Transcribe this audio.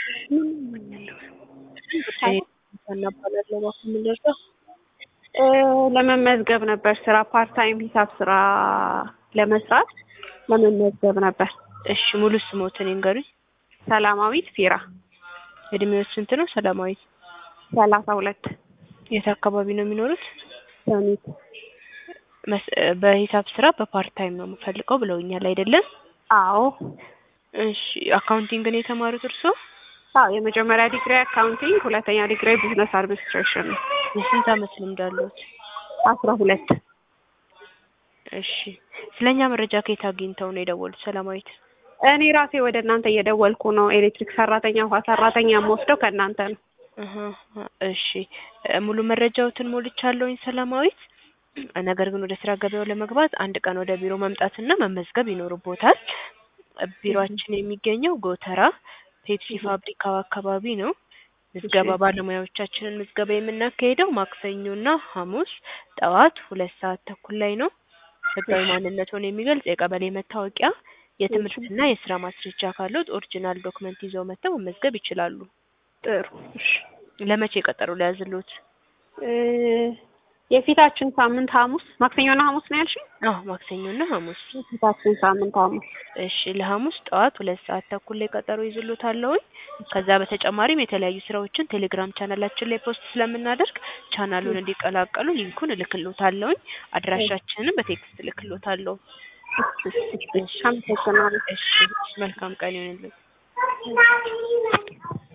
እናባላለሁ እባክዎ ምን ልርዳው? ለመመዝገብ ነበር ስራ ፓርት ታይም ሂሳብ ስራ ለመስራት ለመመዝገብ ነበር። እሺ ሙሉ ስሞትን ይንገሩኝ? ሰላማዊት ፊራ እድሜዎት ስንት ነው ሰላማዊት? ሰላሳ ሁለት የት አካባቢ ነው የሚኖሩት? ሰሚት መስ- በሂሳብ ስራ በፓርት ታይም ነው የምፈልገው ብለውኛል አይደለም? አዎ እሺ አካውንቲንግ ነው የተማሩት እርስዎ? አዎ የመጀመሪያ ዲግሪ አካውንቲንግ ሁለተኛ ዲግሪ ቢዝነስ አድሚኒስትሬሽን ነው። የስንት አመት ልምድ አለዎት? አስራ ሁለት እሺ ስለኛ መረጃ ከየት አግኝተው ነው የደወሉት ሰላማዊት? እኔ ራሴ ወደ እናንተ እየደወልኩ ነው። ኤሌክትሪክ ሰራተኛ፣ ውሃ ሰራተኛ የምወስደው ከእናንተ ነው። እህ እሺ ሙሉ መረጃዎትን ሞልቻለሁኝ ሰላማዊት። ነገር ግን ወደ ስራ ገበያው ለመግባት አንድ ቀን ወደ ቢሮ መምጣትና መመዝገብ ይኖርቦታል። ቢሮአችን የሚገኘው ጎተራ ፔፕሲ ፋብሪካው አካባቢ ነው። ምዝገባ ባለሙያዎቻችንን ምዝገባ የምናካሄደው ማክሰኞና ሐሙስ ጠዋት ሁለት ሰዓት ተኩል ላይ ነው። ህጋዊ ማንነትዎን የሚገልጽ የቀበሌ መታወቂያ፣ የትምህርትና የስራ ማስረጃ ካለዎት ኦሪጂናል ዶክመንት ይዘው መጥተው መመዝገብ ይችላሉ። ጥሩ እሺ። ለመቼ ቀጠሮ ሊያዝልዎት? እ የፊታችን ሳምንት ሐሙስ ማክሰኞና ሐሙስ ነው ያልሽኝ? አዎ ማክሰኞና ሐሙስ። የፊታችን ሳምንት ሐሙስ እሺ ለሐሙስ ጠዋት ሁለት ሰዓት ተኩል ላይ ቀጠሮ ይዝሎታለሁኝ። ከዛ በተጨማሪም የተለያዩ ስራዎችን ቴሌግራም ቻናላችን ላይ ፖስት ስለምናደርግ ቻናሉን እንዲቀላቀሉ ሊንኩን እልክሎታለሁኝ። አድራሻችንንም በቴክስት እልክሎታለሁ። እሺ፣ አመሰግናለሁ። እሺ መልካም ቀን ይሁንልዎት።